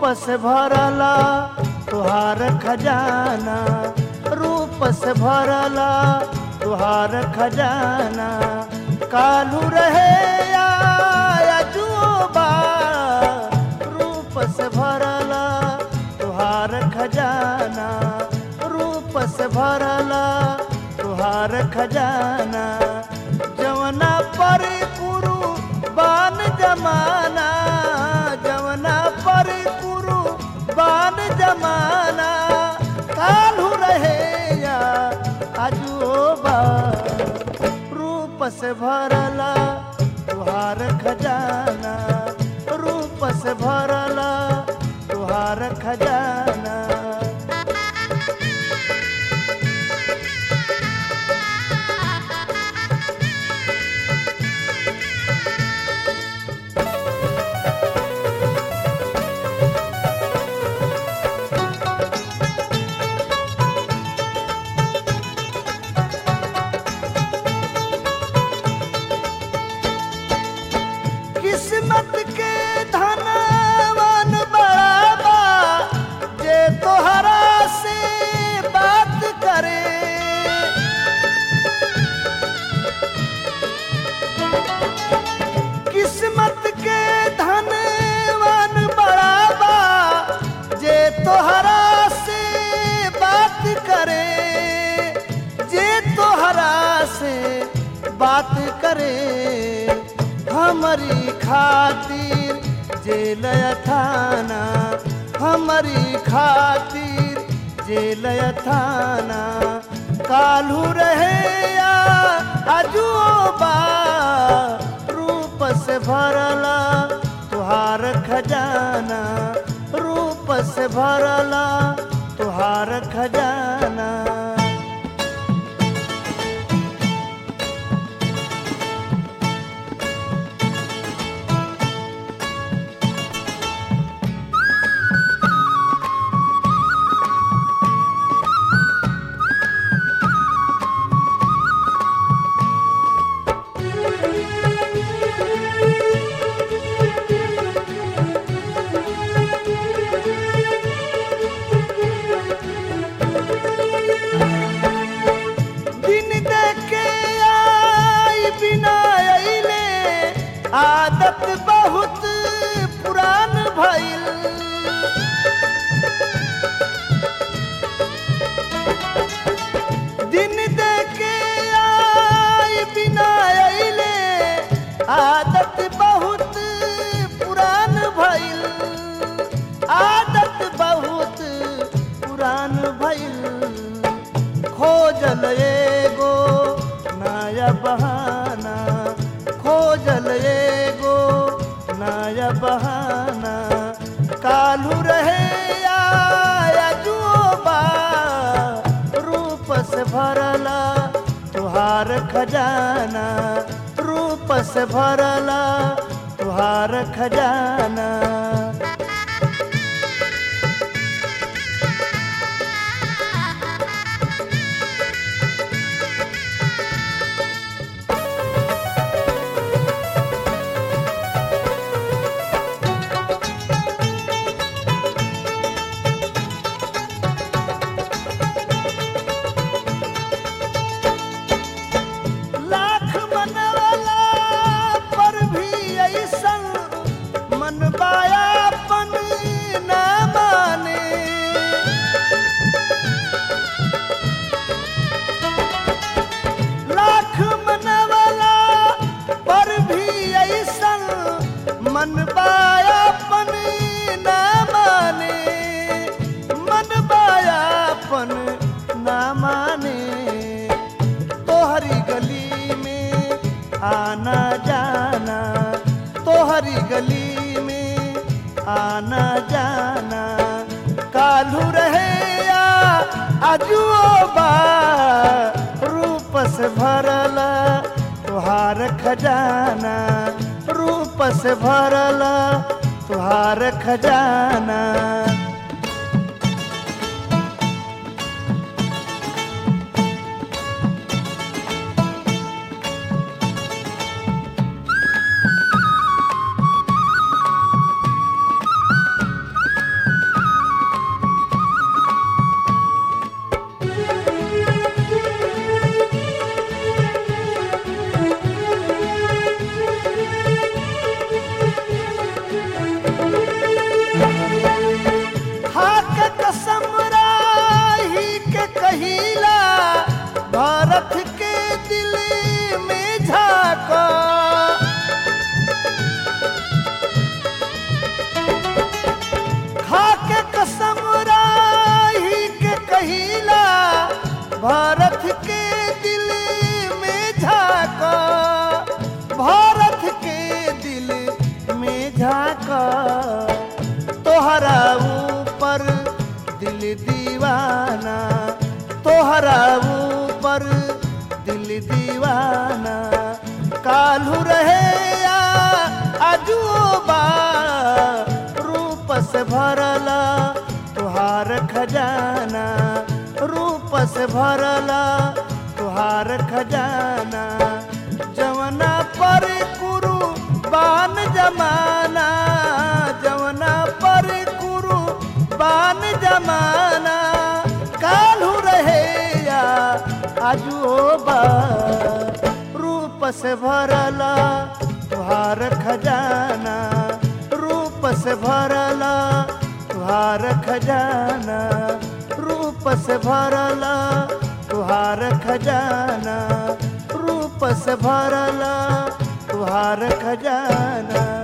से भरला तुहार खजाना रूप से भरला तुहार खजाना कालू रहे या जुबा रूप से भरला तुहार खजाना रूप से भरला तुहार खजाना जवना पर कुरु बान जमाना जवना पर कुरु बान जमाना कालू रहे या अजूबा रूप से भरला तुहार खजाना रूप से भरला तुहार खजाना किस्मत के धनवान बड़ाबा जे तोहरा से बात करे किस्मत के धनवान बड़ाबा जे तोहरा से बात करे जे तोहरा से बात करे हमारी खातिर जेल थाना हमारी खातिर जेल थाना कालू रहे या अजूबा रूप से भरला तुहार खजाना रूप से भरला तुहार खजाना दिन देखे आई बिना अइले आदत बहुत पुरान भइल दिन देखे आई बिना अइले आदत बहुत पुरान भइल आदत बहुत पुरान भइल खोजल एगो नया बहाना खोजल एगो नया बहाना कालू रहे या अजूबा रूप से भरला तुहार खजाना रूप से भरला तुहार खजाना लाख मनवाला पर भी ऐसन मन बायापन न माने लाख मनवाला पर भी ऐसन मन बायापन न माने मन बायापन न माने तोहरी गली में आना जाना तोहरी गली में आना जाना कालू रहे या अजूबा रूप से भरला तुहार खजाना रूप से भरला तुहार खजाना झाक तोहरा ऊपर दिल दीवाना तोहरा ऊपर दिल दीवाना कालू रहे या अजूबा रूप से भरला तुहार खजाना रूप से भरला तुहार खजाना जवना पर कुरु बान जमाना जवना पर कुरु बान जमाना कालू रहे या आजुबा रूप से भरला तुहार खजाना रूप से भरला तुहार खजाना रूप से भरला तुहार खजाना रूप से भरला तुहार खजाना